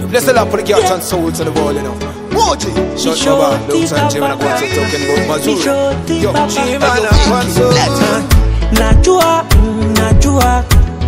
Bless the Lord for the cats and souls in the world, you know. Moji, shut up, man. Looks and Jim and I got to talking about Mazuri. Yo, Jim and I want so. najua mm, najua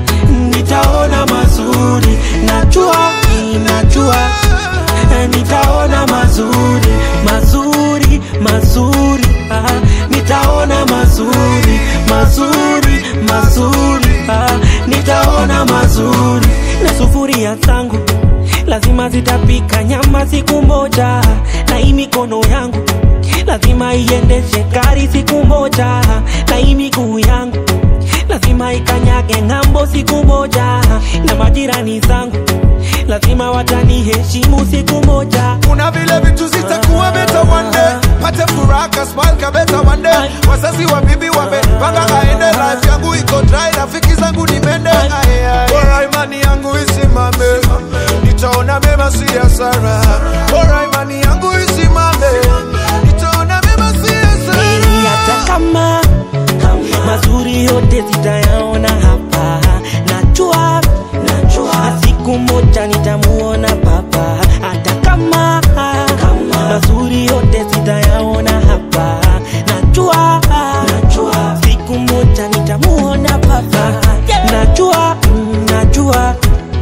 nitaona mazuri najua mm, najua eh, nitaona mazuri mazuri mazuri ah, nitaona mazuri mazuri mazuri ah, nitaona mazuri na sufuria zangu lazima zitapika nyama siku moja na hii mikono yangu lazima iendeshe gari siku moja na hii miguu yangu lazima ikanyage ng'ambo siku moja na majirani zangu lazima wataniheshimu siku moja kuna vile vitu zitakuwa beta one day pate furaha kasmal kabeta one day wazazi wa bibi wamepanga aende life yangu iko dry rafiki zangu ni mende Aye, aye. bora imani yangu isimame nitaona mema si hasara bora imani yangu isimame nitaona mema si hasara Ili hata kama mazuri yote zitayaona hapa najua najua siku moja nitamuona baba hata kama mazuri yote zitayaona hapa najua najua siku moja nitamuona baba najua mm, najua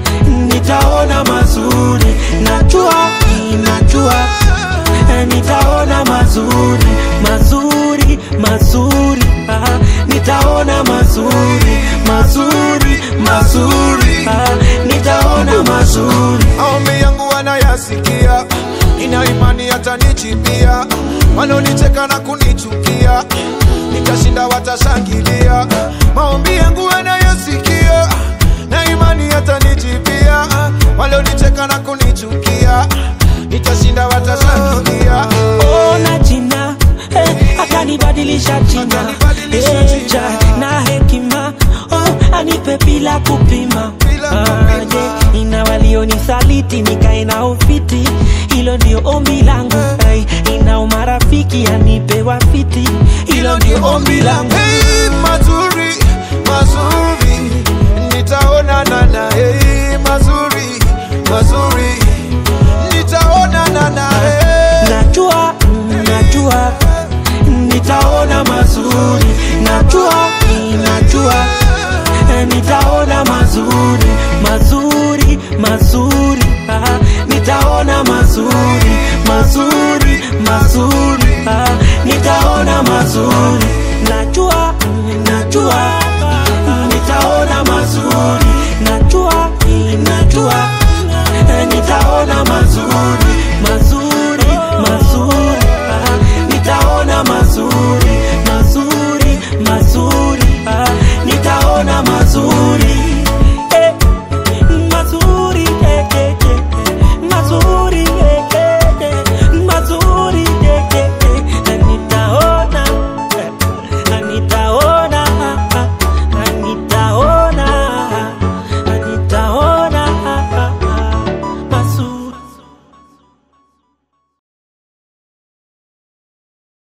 nitaona mazuri najua mm, najua Eh, nitaona mazuri mazuri mazuri ah, nitaona mazuri mazuri mazuri ah, nitaona mazuri maombi yangu wanayasikia ina imani hatanichipia wanaonicheka na kunichukia nitashinda watashangilia maombi yangu wanayasikia na imani hatanichipia walionicheka na kunichukia nitashinda watashangilia ona jina eh, atanibadilisha jina Atanibadilisha Eh, jina. ja, na hekima oh, anipe bila kupima Bila kupima. yeah, ina walionisaliti nikae na ufiti hilo ndio ombi langu hey, ina umarafiki anipe wafiti hilo ndio ombi langu Hey, mazuri mazuri